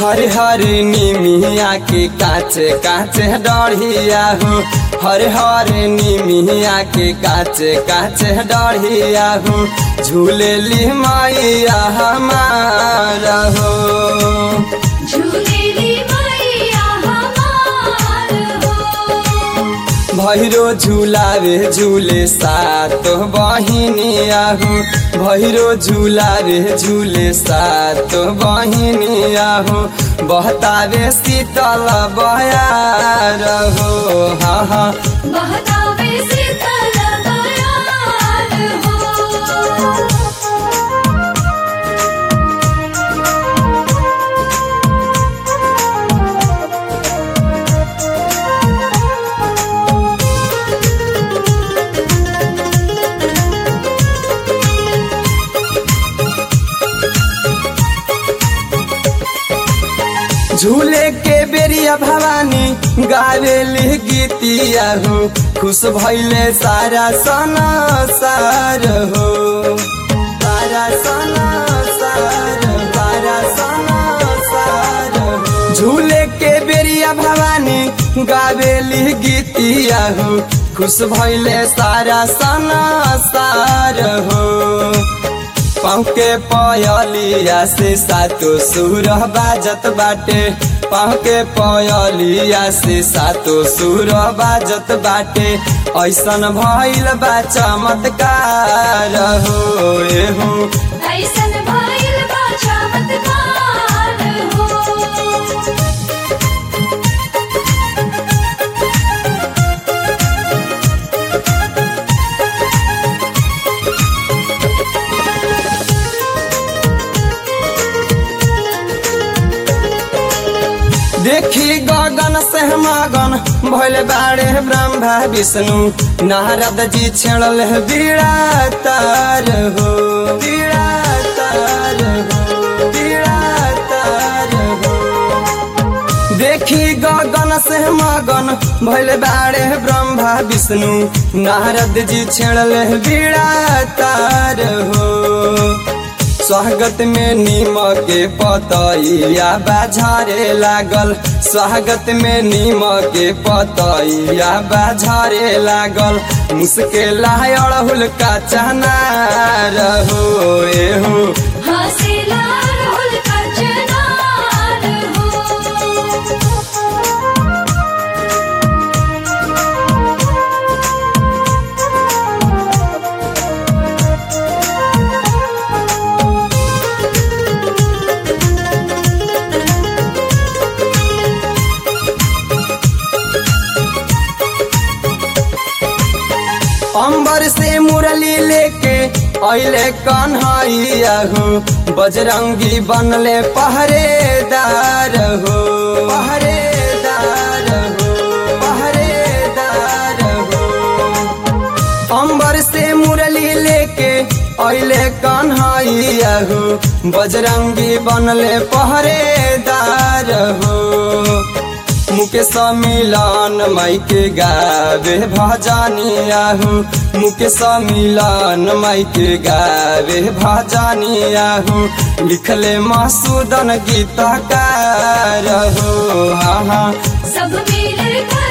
हरे हरे निमिया के काचे काचे डढ़िया हो हरे हरे निमिया के काचे काचे डढ़िया हो झूलेली मैया हमारा हो झूलेली मैया हमार हो भैरो झुलावे झूले सात बहिनिया हो भैरो झुलावे झूले सात बहिनिया हो बहतावे शीतल बयार हो हा हा बहतावे शीतल बयार हो झूले के बेरिया भवानी गावेली गीतिया हो खुश भैले सारा सना सार हो सारा सना सार सारा सना सार हो। झूले के बेरिया भवानी गावेली गीतिया हो खुश भैले सारा सना सार हो पाँव के पयलिया से सातो सुर बाजत बाटे पाँव के पयलिया से सातो सुर बाजत बाटे ऐसन भइल बा चमत्कार हो ए हो ऐसन भइल बा चमत्कार हो देखी गगन से मगन भइल बाड़े ब्रह्मा विष्णु नारद जी छेड़ल है बीड़ा तार हो बीड़ा तार हो बीड़ा तार हो देखी गगन से मगन भइल बाड़े ब्रह्मा विष्णु नारद जी छेड़ल है बीड़ा तार हो स्वागत में नीम के पतैया बाझारे लागल स्वागत में नीम के पतैया बाझारे लागल मुश्किल अड़हुल का चना रहो ए हो हसीला राहुल का चनार हो अंबर से मुरली लेके अले कन्हैया हो बजरंगी बनले पहरेदार हो पहरेदार हो पहरेदार हो अंबर से मुरली लेके अले कन्हैया हो बजरंगी बनले पहरेदार हो मुकेश मिलन माई के गावे भजनिया हो मुकेश मिलन माई के गावे भजनिया हो लिखले मसूदन गीतकार हो हाँ हाँ सब मिलकर